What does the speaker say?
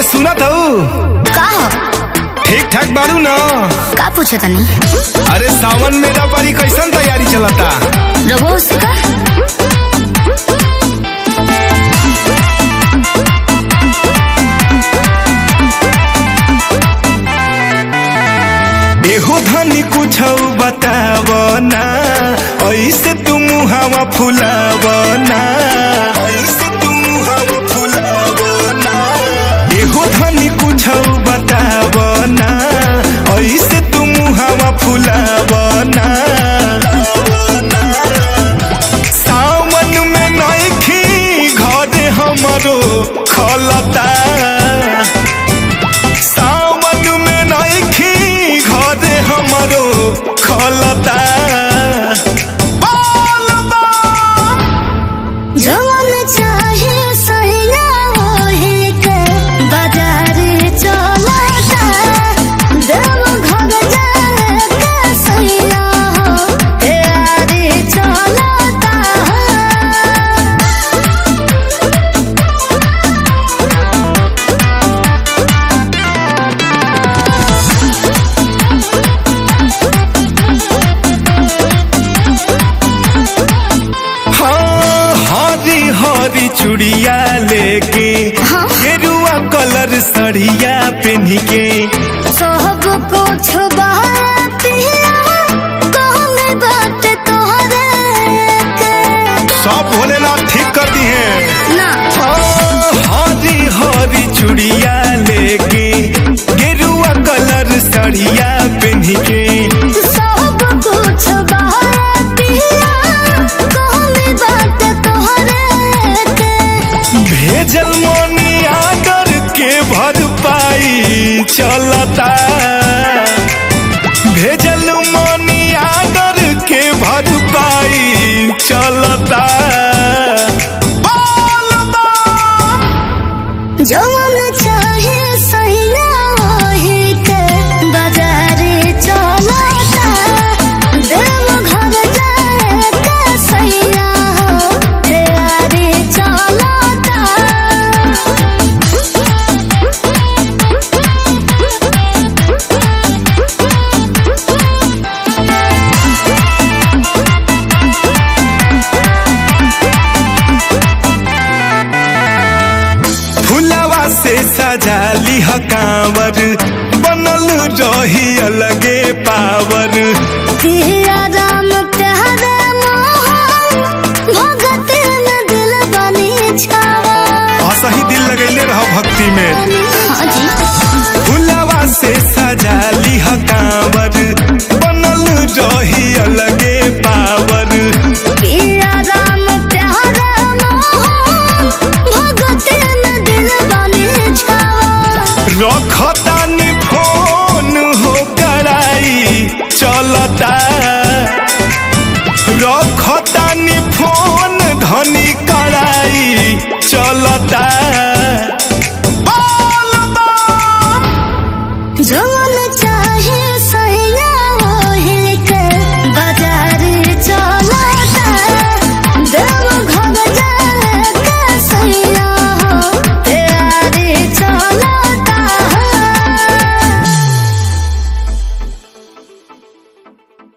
सुनत हूँ का हो ठीक ठाक बारू न का पूछो तनी अरे सावन मेला परी कैसन तैयारी चलता रघु से का एहो धनी कुछ बताव ना ऐसे तुम हवा फुलाव ना ऐसे तुम हवा फुलाव ना एहो धनी कुछ बताव ना ऐसे तुम हवा फुलाव ना सावन में नइखी घरे हमरो खलता सावन में नइखी घरे हमरो खलता बोल बा जवन चाहे सैया ओहे के बाजार चलता देव घर जाए के सैया हो यारी चलता हाँ हरी हरी चूड़िया लेके हाँ। गेरुआ कलर सड़िया पहन के सब कुछ बातिया कहने बात तोहरे के सब भोलेनाथ ठीक कर दी है ना हरी हरी चूड़िया लेके गेरुआ कलर सड़िया पहन के सब कुछ बातिया कहने बात तोहरे के भेजल मनी आकर के भर पाई चलता भेजल मनी आकर के भर पाई चलता बोल बा। जवन चाहे सैया ओहे के बाजार चलता देव घर जाए के सैया हो यारी चलता फुलवा से सजा लिह कांवर बनल रही अलगे पावर पिया राम प्यारे मोहन भगत में दिल बनी छावा असही दिल लगैले रह भक्ति में हाँ जी फुलवा से सजा लिह कांवर बनल रही अलगे पावर पिया राम प्यारे मोहन भगत में दिल बनी छावा रखतानी फोन हो कराई चलता रखतानी फोन धनी कराई चलता